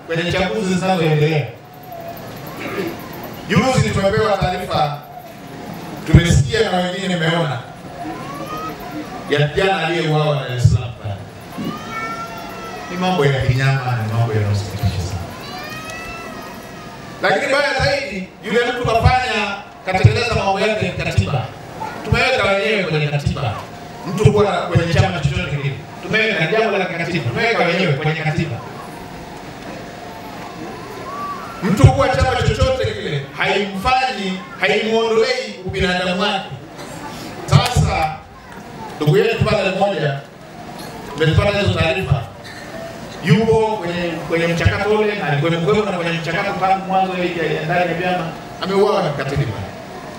kwenye chaguzi zinazoendelea. Juzi tumepewa taarifa, tumesikia na wengine nimeona ya kijana aliyeuawa Dar es Salaam pale. Ni mambo ya kinyama, ni mambo yanayosikitisha sana. Lakini baya zaidi, yule mtu kafanya katekeleza mambo yake ya kikatiba. Tumeweka wenyewe kwenye katiba, mtu kuwa kwenye chama chochote kile, tumeweka ni jambo la kikatiba, tumeweka wenyewe kwenye katiba. Mtu kuwa chama chochote kile haimfanyi, haimuondolei ubinadamu wake. Sasa ndugu yetu pale mmoja, tumepata hizo taarifa, yupo kwenye kwenye mchakato ule na alikuwa na kwenye mchakato tangu mwanzo ya ndani ya vyama, ameuawa na kikatili pale.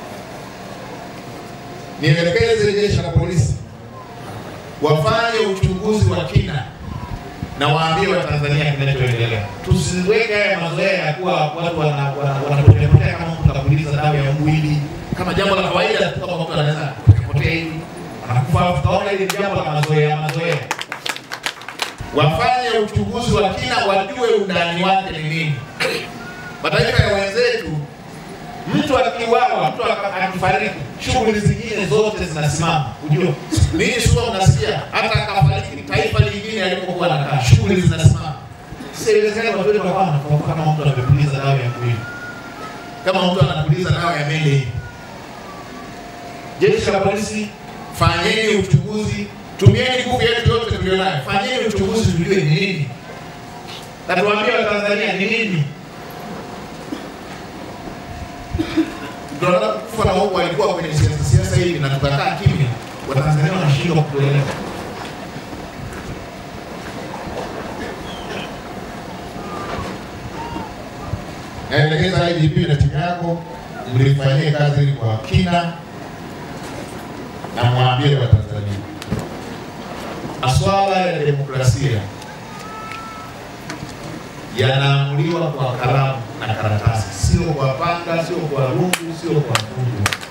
Nielekeze jeshi la polisi wafanye uchunguzi wa kina na waambie Watanzania kinachoendelea. Tusiweke haya mazoea ya kuwa watu wanapoteapotea kama mtu kapuliza dawa ya mwili kama jambo la kawaida tu, kama mtu anaweza kupotea hivi anakufa, tutaona ile jambo la mazoea mazoea. Wafanye uchunguzi wa kina, wajue undani wake ni nini. Mataifa ya wenzetu, mtu akiuawa, mtu akifariki, shughuli zingine zote zinasimama. Ujue ninyi sio mnasikia, hata akafariki taifa lingine alipokuwa anakaa, shughuli zinasimama. Sielezeni watu wetu wakawa wanakufa kama mtu anapuliza dawa ya kuili, kama mtu anapuliza dawa ya mende hivi. Jeshi la polisi, fanyeni uchunguzi, tumieni nguvu yetu yote tulionayo, fanyeni uchunguzi, tujue ni nini na tuambie Watanzania ni nini ndio kufa na huko walikuwa kwenye siasa siasa hivi na tukakaa kimya, Watanzania wanashindwa kutuelewa. Naelekeza IGP na timu yako mlifanyie kazi hili kwa kina na mwambie Watanzania maswala ya demokrasia yanaamuliwa kwa kalamu na karatasi, sio kwa panga, sio kwa rungu, sio kwa mtundu.